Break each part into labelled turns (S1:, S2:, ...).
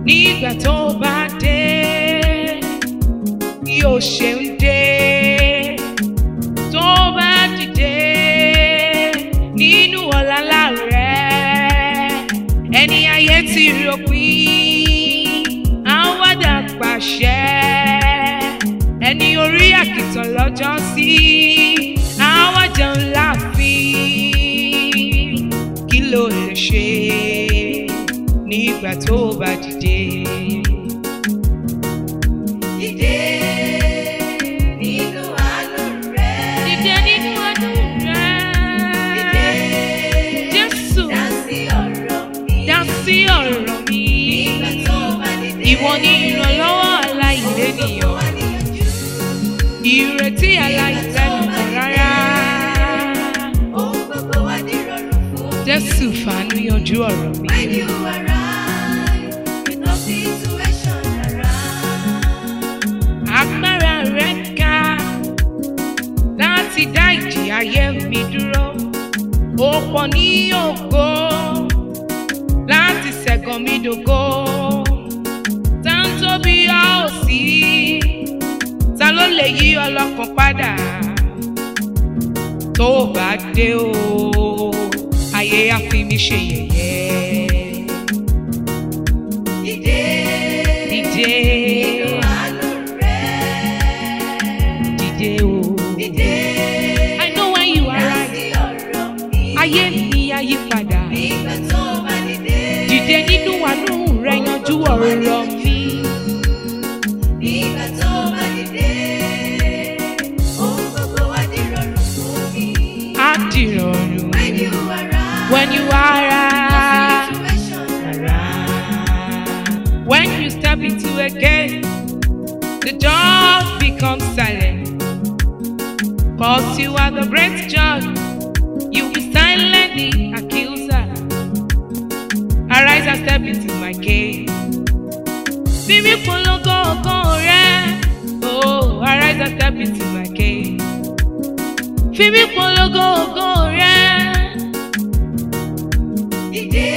S1: nígbà tó bá dé yóò ṣe ń dé tó bá dìde nínú ọ̀làlá rẹ̀ ẹni ayé ti ròpin àwàdà pàṣẹ ẹni orí àkìtàn lọ́jọ́ sí àwàdà ńlá fi kí ló lè ṣe nígbà tó bá dìde.
S2: Dìde nínú àánú rẹ̀.
S1: Dìde nínú ọdún
S2: Dìde
S1: rẹ̀. Jésù
S2: dá sí ọ̀rọ̀ mi.
S1: dá sí ọ̀rọ̀ mi.
S2: Nígbà tó bá dìde.
S1: Ìwọ ni ìrànlọ́wọ́ aláìlénìyàn.
S2: Wà níyànjú.
S1: Ìrètí aláìlẹ́nìkan rárá.
S2: Ohun gbogbo wá dìrọ̀rùn fún mi.
S1: Jésù fàánú yanjú ọ̀rọ̀ mi.
S2: When you arrive, with no situation around.
S1: Agbára rẹ̀ ká láti dá ìjì ayé mi dúró. Ó pọ̀ ní ògo láti ṣẹ̀gàn mi dògo. Tá ń tóbi a ò sí, ta ló lè yí ọlọ́kàn padà? Tó o bá dé o, ayé á fi mí ṣe yẹ̀yẹ́.
S2: Dìde
S1: Dìde,
S2: nínú àánú rẹ̀.
S1: dìde o.
S2: Dìde
S1: I know when you
S2: dá
S1: arrive.
S2: sí ọ̀rọ̀ mi.
S1: ayé mi á yí padà.
S2: Nígbà tó bá dìde.
S1: dìde nínú àánú rẹ yanjú ọ̀rọ̀ mi.
S2: Nígbà tó bá dìde. Ohun gbogbo wá dìrọ̀rùn fún mi.
S1: á dìrọ̀rùn
S2: When you arrive.
S1: when you arrive.
S2: Situation
S1: When you step into a gate, the door becomes silent. Cause you are the great judge, you will silent the accuser. Arise and step into my gate. Bíbí polongo ògo rẹ̀, oh, arise and step into my gate. Bíbí polongo ògo rẹ̀.
S2: Dìde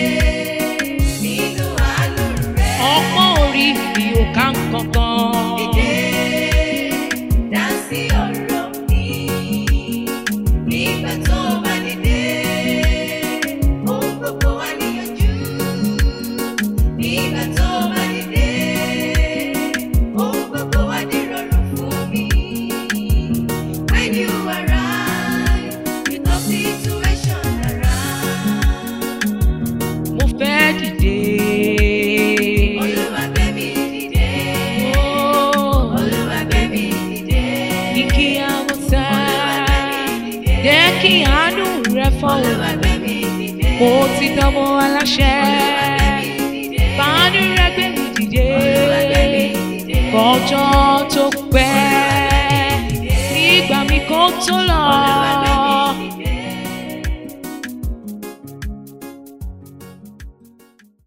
S2: nínú àánú rẹ̀.
S1: ọpọ́n orí mi ò ká nǹkankan.
S2: Dìde dá sí ọ̀rọ̀ mi. Nígbà tó bá dìde, ohun gbogbo wá níyànjú. Nígbà tó bá dìde, ohun gbogbo wá dìrọ̀rùn fún mi. When you arrive, with no situation around.
S1: mo fẹ́ dìde.
S2: Olúwa gbé mi dìde.
S1: Oh,
S2: Olúwa gbé mi dìde.
S1: ní kí àwọn sá. jẹ́ kí àánú rẹ fọ́wọ́.
S2: Olúwa gbé mi dìde.
S1: mo ti dánmọ́ aláṣẹ.
S2: Olúwa gbé mi dìde.
S1: fàánú rẹ gbé mi dìde.
S2: Olúwa gbé mi dìde.
S1: kọjọ́ tó pẹ́. nígbà mi kò tó lọ.
S2: Olúwa gbé mi